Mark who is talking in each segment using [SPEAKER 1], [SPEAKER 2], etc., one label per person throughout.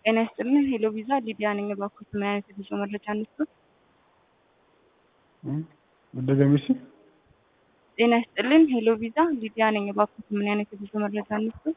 [SPEAKER 1] ጤና ይስጥልን ሄሎ ቪዛ ሊዲያ ነኝ። እባክዎት ምን አይነት የጉዞ መረጃ እንስጡት?
[SPEAKER 2] እንደገና እስኪ
[SPEAKER 1] ጤና ይስጥልን ሄሎ ቪዛ ሊዲያ ነኝ። እባክዎት ምን አይነት የጉዞ መረጃ እንስጡት?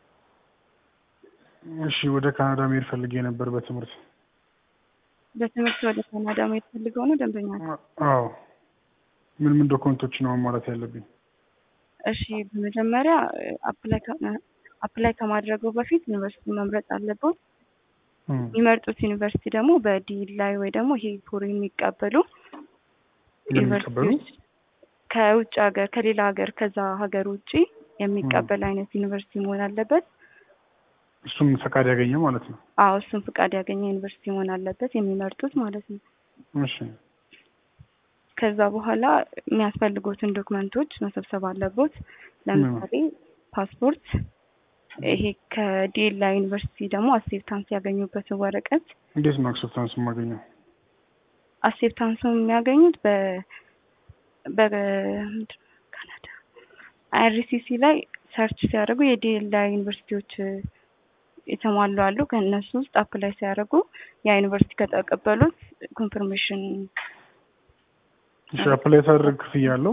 [SPEAKER 2] እሺ ወደ ካናዳ መሄድ ፈልጌ ነበር በትምህርት
[SPEAKER 1] በትምህርት ወደ ካናዳ መሄድ ፈልገው ነው ደንበኛ?
[SPEAKER 2] አዎ ምን ምን ዶክመንቶች ነው ማሟላት ያለብኝ?
[SPEAKER 1] እሺ በመጀመሪያ አፕላይ አፕላይ ከማድረገው በፊት ዩኒቨርሲቲ መምረጥ አለበት። የሚመርጡት ዩኒቨርሲቲ ደግሞ በዲል ላይ ወይ ደግሞ ይሄ ፎር የሚቀበሉ
[SPEAKER 2] የሚቀበሉ
[SPEAKER 1] ዩኒቨርሲቲዎች ከውጭ ሀገር ከሌላ ሀገር ከዛ ሀገር ውጭ የሚቀበል አይነት ዩኒቨርሲቲ መሆን አለበት።
[SPEAKER 2] እሱም ፈቃድ ያገኘ ማለት ነው።
[SPEAKER 1] አዎ እሱም ፍቃድ ያገኘ ዩኒቨርሲቲ መሆን አለበት የሚመርጡት ማለት ነው።
[SPEAKER 2] እሺ
[SPEAKER 1] ከዛ በኋላ የሚያስፈልጉትን ዶክመንቶች መሰብሰብ አለቦት። ለምሳሌ ፓስፖርት፣ ይሄ ከዲኤላ ዩኒቨርሲቲ ደግሞ አክሴፕታንስ ያገኙበትን ወረቀት።
[SPEAKER 2] እንዴት ነው አክሰፕታንስ የማገኘው?
[SPEAKER 1] አክሴፕታንሱ የሚያገኙት በ በ ካናዳ አይአርሲሲ ላይ ሰርች ሲያደርጉ የዲኤላ ዩኒቨርሲቲዎች የተሟሉ አሉ። ከእነሱ ውስጥ አፕላይ ሲያደርጉ ያ ዩኒቨርሲቲ ከተቀበሉት ኮንፈርሜሽን
[SPEAKER 2] እሺ አፕላይ ሳደርግ ክፍያ አለው?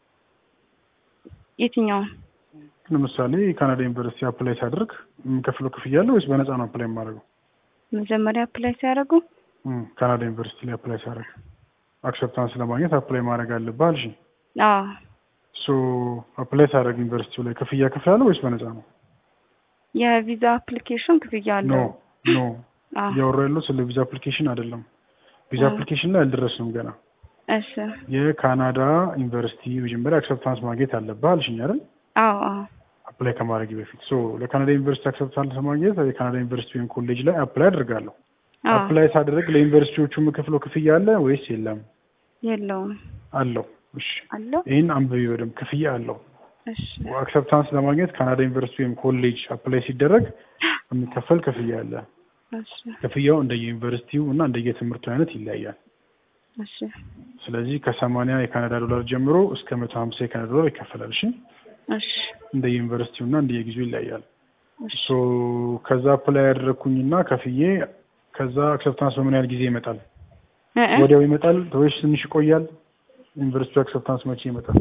[SPEAKER 1] የትኛውን
[SPEAKER 2] ለምሳሌ የካናዳ ዩኒቨርሲቲ አፕላይ ሳደርግ የምከፍለው ክፍያ አለ ወይስ በነፃ ነው አፕላይ የማደርገው?
[SPEAKER 1] መጀመሪያ አፕላይ ሲያደርጉ
[SPEAKER 2] እም፣ ካናዳ ዩኒቨርሲቲ ላይ አፕላይ ሳደርግ አክሰፕታንስ ለማግኘት አፕላይ ማድረግ አለብህ አልሽኝ።
[SPEAKER 1] አዎ
[SPEAKER 2] ሶ አፕላይ ሳደርግ ዩኒቨርሲቲው ላይ ክፍያ ከፍላለሁ ወይስ በነፃ ነው?
[SPEAKER 1] የቪዛ አፕሊኬሽን ክፍያ
[SPEAKER 2] ኖ
[SPEAKER 1] አለው።
[SPEAKER 2] ኖ
[SPEAKER 1] አዎ
[SPEAKER 2] እያወራ ያለው ስለ ቪዛ አፕሊኬሽን አይደለም። ቪዛ
[SPEAKER 1] አ።
[SPEAKER 2] አፕሊኬሽን ላይ አልደረስንም ገና።
[SPEAKER 1] እሺ
[SPEAKER 2] የካናዳ ዩኒቨርሲቲ መጀመሪያ አክሰፕታንስ ማግኘት አለብህ አልሽኝ አይደል?
[SPEAKER 1] አዎ አዎ
[SPEAKER 2] አፕላይ ከማድረግ በፊት ሶ ለካናዳ ዩኒቨርሲቲ አክሰፕታንስ ለማግኘት የካናዳ ዩኒቨርሲቲ ወይም ኮሌጅ ላይ አፕላይ አድርጋለሁ።
[SPEAKER 1] አዎ
[SPEAKER 2] አፕላይ ሳደርግ ለዩኒቨርሲቲዎቹ የምከፍለው ክፍያ አለ ወይስ የለም?
[SPEAKER 1] የለውም
[SPEAKER 2] አለው። እሺ
[SPEAKER 1] አለው።
[SPEAKER 2] ይህን አንብቢ በደምብ ክፍያ አለው።
[SPEAKER 1] እሺ
[SPEAKER 2] አክሰፕታንስ ለማግኘት ካናዳ ዩኒቨርሲቲ ወይም ኮሌጅ አፕላይ ሲደረግ የሚከፈል ክፍያ አለ።
[SPEAKER 1] እሺ
[SPEAKER 2] ክፍያው እንደየዩኒቨርሲቲው እና እንደየትምህርቱ አይነት ይለያያል።
[SPEAKER 1] እሺ
[SPEAKER 2] ስለዚህ ከሰማንያ የካናዳ ዶላር ጀምሮ እስከ መቶ ሀምሳ የካናዳ ዶላር ይከፈላል። እሺ
[SPEAKER 1] እሺ
[SPEAKER 2] እንደየዩኒቨርሲቲው እና እንደየጊዜው ይለያያል።
[SPEAKER 1] እሺ
[SPEAKER 2] ሶ ከዛ አፕላይ ያደረግኩኝና ከፍዬ ከዛ አክሰፕታንስ በምን ያህል ጊዜ ይመጣል?
[SPEAKER 1] እ እ
[SPEAKER 2] ወዲያው ይመጣል ወይስ ትንሽ ይቆያል? ዩኒቨርሲቲው አክሰፕታንስ መቼ ይመጣል?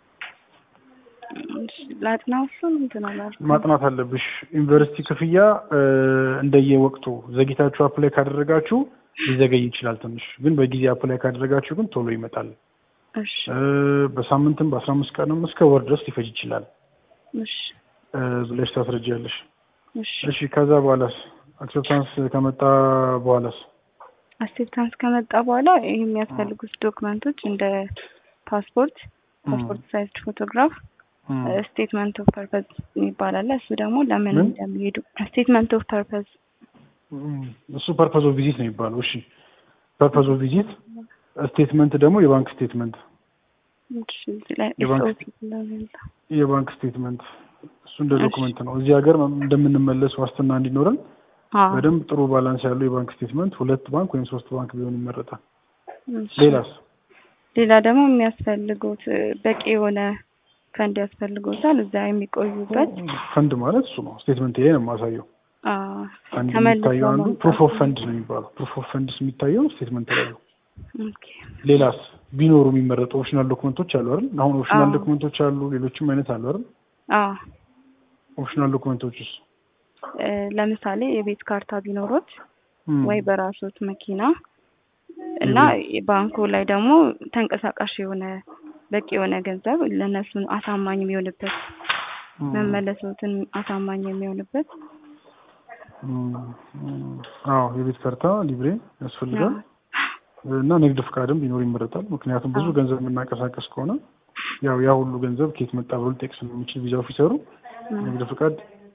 [SPEAKER 1] እሺ ላጥናው እሱን እንትን አላልኩም።
[SPEAKER 2] ማጥናት አለብሽ። ዩኒቨርሲቲ ክፍያ እ፣ እንደየወቅቱ ዘግይታችሁ አፕላይ ካደረጋችሁ ሊዘገይ ይችላል ትንሽ፣ ግን በጊዜ አፕላይ ካደረጋችሁ ግን ቶሎ ይመጣል።
[SPEAKER 1] እሺ
[SPEAKER 2] እ፣ በሳምንትም በአስራ አምስት ቀንም እስከ ወር ድረስ ሊፈጅ ይችላል
[SPEAKER 1] እሺ
[SPEAKER 2] እ፣ ብለሽ ታስረጃለሽ።
[SPEAKER 1] እሺ
[SPEAKER 2] እሺ ከዛ በኋላስ አክሴፕታንስ ከመጣ በኋላስ
[SPEAKER 1] አክሴፕታንስ ከመጣ በኋላ ይህ የሚያስፈልጉት ዶክመንቶች እንደ ፓስፖርት፣ ፓስፖርት ሳይዝድ ፎቶግራፍ፣
[SPEAKER 2] እም፣
[SPEAKER 1] ስቴትመንት ኦፍ ፐርፐዝ የሚባል አለ። እሱ ደግሞ ለምን
[SPEAKER 2] ምን?
[SPEAKER 1] እንደሚሄዱ ስቴትመንት ኦፍ ፐርፐዝ
[SPEAKER 2] እም፣ እሱ ፐርፐዝ ኦፍ ቪዚት ነው የሚባለው። እሺ ፐርፐዝ ኦፍ ቪዚት፣ ስቴትመንት ደግሞ የባንክ ስቴትመንት
[SPEAKER 1] እዚህ ላይ
[SPEAKER 2] የባንክ
[SPEAKER 1] SOP ስለሌለ
[SPEAKER 2] የባንክ ስቴትመንት እሱ እንደ
[SPEAKER 1] እሺ።
[SPEAKER 2] ዶክመንት ነው። እዚህ ሀገር እንደምንመለስ ዋስትና እንዲኖረን
[SPEAKER 1] አዎ
[SPEAKER 2] በደንብ ጥሩ ባላንስ ያለው የባንክ ስቴትመንት ሁለት ባንክ ወይም ሶስት ባንክ ቢሆን ይመረጣል።
[SPEAKER 1] እሺ።
[SPEAKER 2] ሌላስ?
[SPEAKER 1] ሌላ ደግሞ የሚያስፈልጉት እ፣ በቂ የሆነ ፈንድ ያስፈልጎታል እዛ የሚቆዩበት
[SPEAKER 2] ፈንድ ማለት እሱ ነው። ስቴትመንት ላይ ነው የማሳየው።
[SPEAKER 1] አዎ፣
[SPEAKER 2] ፈንድ
[SPEAKER 1] ተመልሰው
[SPEAKER 2] የሚታየው አንዱ
[SPEAKER 1] መምጣት
[SPEAKER 2] ፕሩፍ ኦፍ ፈንድ ነው የሚባለው። ፕሩፍ ኦፍ ፈንድስ የሚታየው ስቴትመንት ላይ ነው።
[SPEAKER 1] ኦኬ።
[SPEAKER 2] ሌላስ ቢኖሩ የሚመረጡ ኦፕሽናል ዶክመንቶች አሉ አይደል? አሁን ኦፕሽናል
[SPEAKER 1] አዎ።
[SPEAKER 2] ዶክመንቶች አሉ፣ ሌሎችም አይነት አሉ አይደል?
[SPEAKER 1] አዎ
[SPEAKER 2] ኦፕሽናል ዶክመንቶችስ
[SPEAKER 1] እ፣ ለምሳሌ የቤት ካርታ ቢኖሩት
[SPEAKER 2] እም፣
[SPEAKER 1] ወይ በራሶት መኪና እና ባንኩ ላይ ደግሞ ተንቀሳቃሽ የሆነ በቂ የሆነ ገንዘብ ለእነሱን አሳማኝ የሚሆንበት
[SPEAKER 2] እም፣
[SPEAKER 1] መመለሶትን አሳማኝ የሚሆንበት
[SPEAKER 2] እም፣ እም፣ አዎ የቤት ካርታ ሊብሬ ያስፈልጋል እና ንግድ ፍቃድም ቢኖር ይመረጣል። ምክንያቱም ብዙ
[SPEAKER 1] አዎ።
[SPEAKER 2] ገንዘብ የምናንቀሳቀስ ከሆነ ያው ያ ሁሉ ገንዘብ ከየት መጣ ብሎ ሊጠቅስ ስለሚችል ቪዛ ኦፊሰሩ
[SPEAKER 1] እም፣
[SPEAKER 2] ንግድ ፍቃድ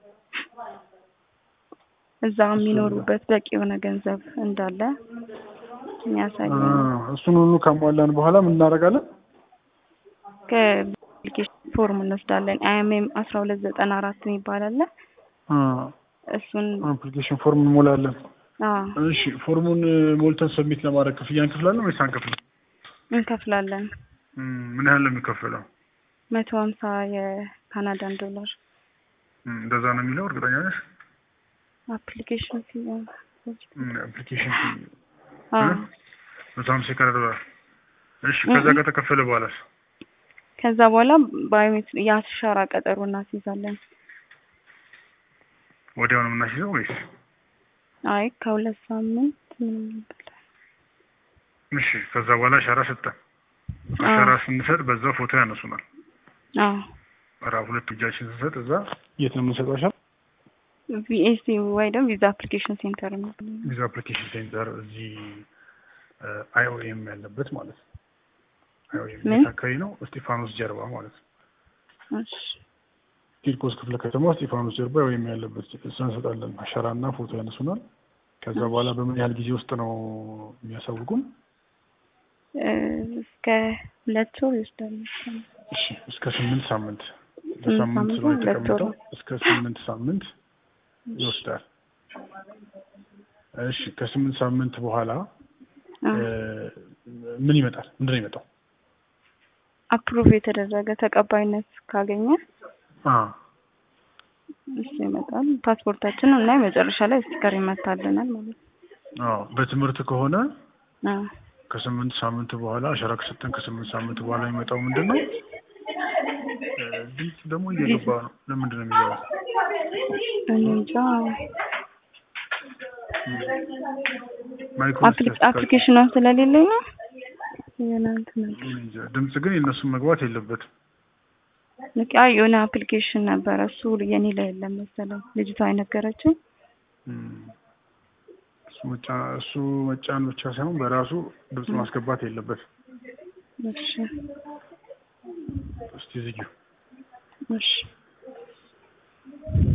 [SPEAKER 1] እዛ የሚኖሩበት በቂ የሆነ ገንዘብ እንዳለ የሚያሳይ
[SPEAKER 2] አ፣ እሱን ሁሉ ካሟላን በኋላ ምን እናደርጋለን?
[SPEAKER 1] ከአፕሊኬሽን ፎርም እንወስዳለን። አይኤምኤም አስራ ሁለት ዘጠና አራት የሚባል አለ።
[SPEAKER 2] አ፣
[SPEAKER 1] እሱን
[SPEAKER 2] አፕሊኬሽን ፎርም እንሞላለን።
[SPEAKER 1] አዎ
[SPEAKER 2] እሺ ፎርሙን ሞልተን ሰብሚት ለማድረግ ክፍያ እንከፍላለን ወይስ አንከፍልም?
[SPEAKER 1] እንከፍላለን።
[SPEAKER 2] እም፣ ምን ያህል ነው የሚከፈለው?
[SPEAKER 1] መቶ ሀምሳ የካናዳን ዶላር
[SPEAKER 2] እም፣ እንደዛ ነው የሚለው እርግጠኛ ነሽ?
[SPEAKER 1] አፕሊኬሽን ፊ
[SPEAKER 2] አፕሊኬሽን
[SPEAKER 1] አዎ
[SPEAKER 2] መቶ ሀምሳ የካናዳ ዶላር። እሺ ከዛ ከተከፈለ በኋላስ
[SPEAKER 1] ከዛ በኋላ ባዮሜትሪ የአሻራ ቀጠሮ እናስይዛለን።
[SPEAKER 2] ወዲያው ነው የምናስይዘው ወይስ?
[SPEAKER 1] አይ ከሁለት ሳምንት ምናምን በላይ።
[SPEAKER 2] እሺ ከዛ በኋላ አሻራ ሰጠን። አሻራ ስንሰጥ በዛ ፎቶ ያነሱናል።
[SPEAKER 1] አዎ
[SPEAKER 2] ራ ሁለት እጃችን ስንሰጥ እዛ የት ነው የምንሰጠው አሻራ?
[SPEAKER 1] ቪኤሲ ወይ ደግሞ ቪዛ አፕሊኬሽን ሴንተር ነው።
[SPEAKER 2] ቪዛ አፕሊኬሽን ሴንተር እዚህ አይኦኤም ያለበት ማለት ነው። አይኦኤም
[SPEAKER 1] ምን?
[SPEAKER 2] የት አካባቢ ነው? እስጢፋኖስ ጀርባ ማለት ነው።
[SPEAKER 1] እሺ
[SPEAKER 2] ቂርቆስ ክፍለ ከተማ እስጢፋኖስ ጀርባ አይኦኤም ያለበት እዛ እንሰጣለን። አሻራና ፎቶ ያነሱናል። ከዛ በኋላ በምን ያህል ጊዜ ውስጥ ነው የሚያሳውቁን?
[SPEAKER 1] እ፣ እስከ ሁለት ወር ይወስዳል።
[SPEAKER 2] እሺ እስከ ስምንት ሳምንት
[SPEAKER 1] ስምንት
[SPEAKER 2] በሳምንት
[SPEAKER 1] ሳምንት
[SPEAKER 2] ስለሆነ
[SPEAKER 1] ሁለት ወር
[SPEAKER 2] የተቀመጠው
[SPEAKER 1] ነው።
[SPEAKER 2] እስከ ስምንት ሳምንት ይወስዳል። እሺ ከስምንት ሳምንት በኋላ
[SPEAKER 1] አዎ።
[SPEAKER 2] እ፣ ምን ይመጣል? ምንድን ነው ይመጣው?
[SPEAKER 1] አፕሩቭ የተደረገ ተቀባይነት ካገኘ
[SPEAKER 2] አ
[SPEAKER 1] እሱ ይመጣል። ፓስፖርታችንን እና መጨረሻ ላይ ስቲከር ይመታልናል ማለት ነው።
[SPEAKER 2] አዎ በትምህርት ከሆነ
[SPEAKER 1] አዎ
[SPEAKER 2] ከስምንት ሳምንት በኋላ አሻራ ከሰጠን ከስምንት ሳምንት በኋላ የሚመጣው ምንድን ነው? እ፣ ድምፅ ደግሞ እየገባ ነው። ለምንድን ነው የሚገባው?
[SPEAKER 1] እኔ እንጃ።
[SPEAKER 2] ማይክሮ
[SPEAKER 1] አፕሊ- አፕሊኬሽኗ ስለሌለኝ ነው የሆነ እንትን ነገር።
[SPEAKER 2] እንጃ። ድምፅ ግን የእነሱን መግባት የለበትም።
[SPEAKER 1] ልክ አይ የሆነ አፕሊኬሽን ነበረ እሱ የኔ ላይ የለም መሰለኝ ልጅቷ የነገረችኝ።
[SPEAKER 2] እም፣ እሱ መጫ እሱ መጫን ብቻ ሳይሆን በራሱ ድምፅ ማስገባት የለበትም።
[SPEAKER 1] እሺ
[SPEAKER 2] እስቲ ዝጊው።
[SPEAKER 1] እሺ